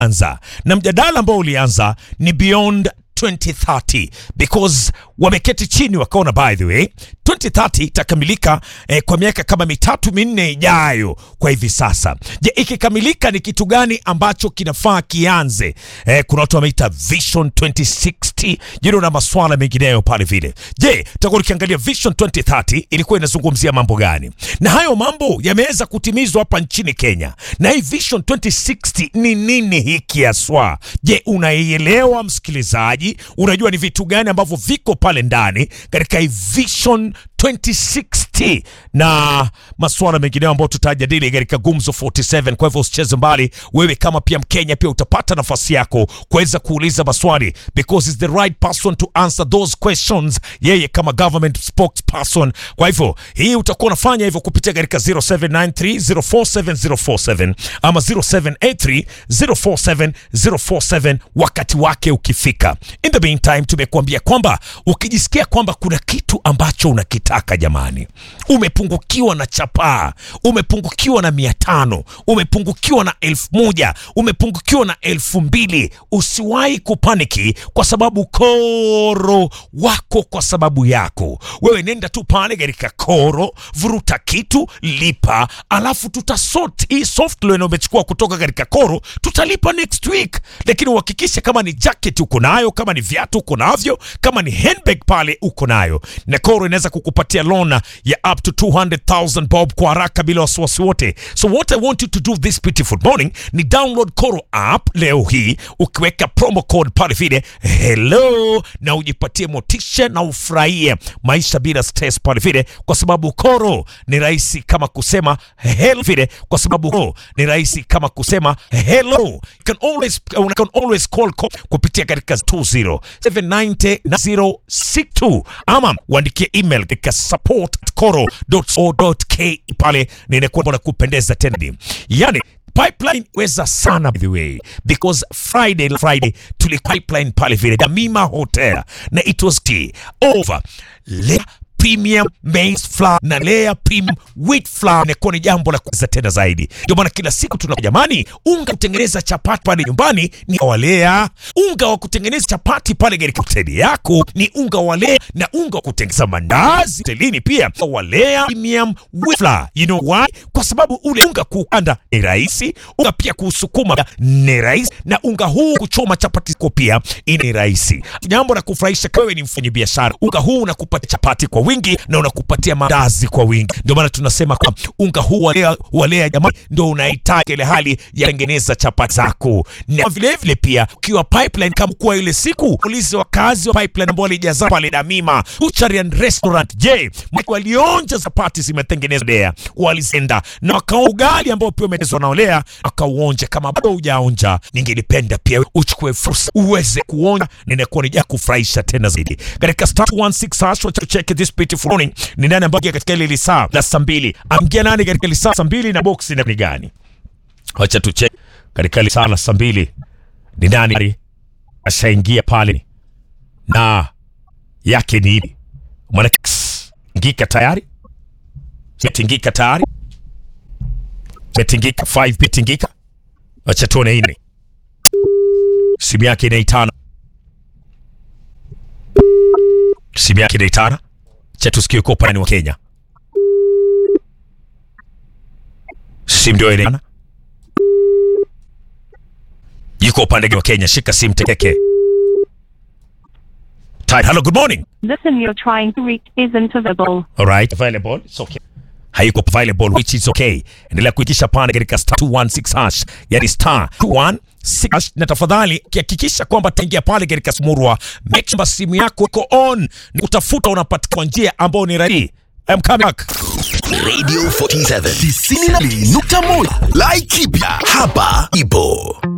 anza na mjadala ambao ulianza ni beyond 2030 because wameketi chini wakaona, by the way 2030 itakamilika eh, kwa miaka kama mitatu minne ijayo. Kwa hivi sasa, je, ikikamilika ni kitu gani ambacho kinafaa kianze? Eh, kuna watu wameita vision 2060 jino na maswala mengineyo pale vile. Je, tutakuwa tukiangalia vision 2030 ilikuwa inazungumzia mambo gani, na hayo mambo yameweza kutimizwa hapa nchini Kenya, na hii vision 2060 ni nini hiki haswa? Je, unaielewa msikilizaji? Unajua ni vitu gani ambavyo viko pale ndani katika hii vision 2060 na masuala mengineyo ambayo tutajadili katika Gumzo 47. Kwa hivyo usicheze mbali, wewe kama pia Mkenya pia utapata nafasi yako kuweza kuuliza maswali because is the right person to answer those questions, yeye kama government spokesperson. Kwa hivyo hii utakuwa unafanya hivyo kupitia katika 0793047047 ama 0783047047 wakati wake ukifika. In the meantime, tumekuambia kwamba ukijisikia kwamba kuna kitu ambacho unakitaka jamani, umepungukiwa na chapaa, umepungukiwa na mia tano, umepungukiwa na elfu moja, umepungukiwa na elfu mbili, usiwahi kupaniki kwa sababu koro wako kwa sababu yako wewe. Nenda tu pale katika koro, vuruta kitu, lipa, alafu tutasort hii soft loan umechukua kutoka katika koro, tutalipa next week, lakini uhakikishe kama ni jacket uko nayo, kama ni viatu uko navyo, kama ni handbag pale uko nayo, na koro inaweza kukupatia loan ya up to 200,000 bob kwa haraka bila wasiwasi wote. So what I want you to do this beautiful morning ni download Koro app leo hii, ukiweka promo code pale vile hello, na ujipatie motisha na ufurahie maisha bila stress pale vile, kwa sababu Koro ni rahisi kama kusema hello vile, kwa sababu Koro ni rahisi kama kusema hello. You can always, you can always call Koro kupitia katika 20790 ama uandikie email katika support koro.co.ke pale, ninakuwa na kupendeza tena, yani pipeline weza sana by the way because Friday Friday tuli pipeline pale vile Damima Hotel na it was tea over Lea premium maize flour na Lea premium wheat flour inakuwa ni jambo la kuweza tena zaidi. Ndio maana kila siku tuna jamani, unga kutengeneza chapati pale nyumbani ni wa Lea, unga wa kutengeneza chapati pale katika hoteli yako ni unga wa Lea, na unga wa kutengeneza mandazi hotelini pia wa Lea premium wheat flour. You know why? Kwa sababu ule unga kuukanda ni rahisi, unga pia kuusukuma ni rahisi, na unga huu kuchoma chapati kwa pia ni rahisi. Jambo la kufurahisha, wewe ni mfanyabiashara, unga huu unakupatia chapati kwa wingi na unakupatia mandazi kwa wingi. Ndio maana tunasema kwa unga huu walea, walea jamani, ndio unahitaji ile hali ya kutengeneza chapati zako, na vile vile pia ukiwa pipeline, kama kwa ile siku ulize wakazi wa pipeline ambao walijaza pale Damima Butchery and Restaurant, je, walionja chapati zimetengenezwa Lea, walizenda na wakaona ugali ambao pia umetengenezwa na Lea, akauonja. Kama bado hujaonja, ningelipenda pia uchukue fursa uweze kuonja, ninakuwa nija kufurahisha tena zaidi katika star 16 hash wa check this beautiful morning. Ni nani ambaye katika ile lisaa la saa mbili amgia nani katika lisaa saa mbili na box ni gani? Wacha tu check katika lisaa la saa mbili ni nani ashaingia pale na yake ni ipi? Mwana ngika tayari metingika tayari metingika 5 metingika. Wacha tuone hii simu yake inaitana, simu yake inaitana cha tusikie kwa upande wa Kenya. Simu ndio ile yuko upande wa Kenya, shika simu tekeke. Tide, hello, good morning. The person you're trying to reach isn't available. All right, available. It's okay. Haiko available which is okay. Endelea kuikisha pande katika star 216 hash, yani star 216 hash, na tafadhali kihakikisha kwamba taingia pale katika Smurwa, make sure simu yako iko on, ni kutafuta unapatikana kwa njia ambayo ni rahisi. I'm coming back. Radio 47 92.1 Laikipia hapa ipo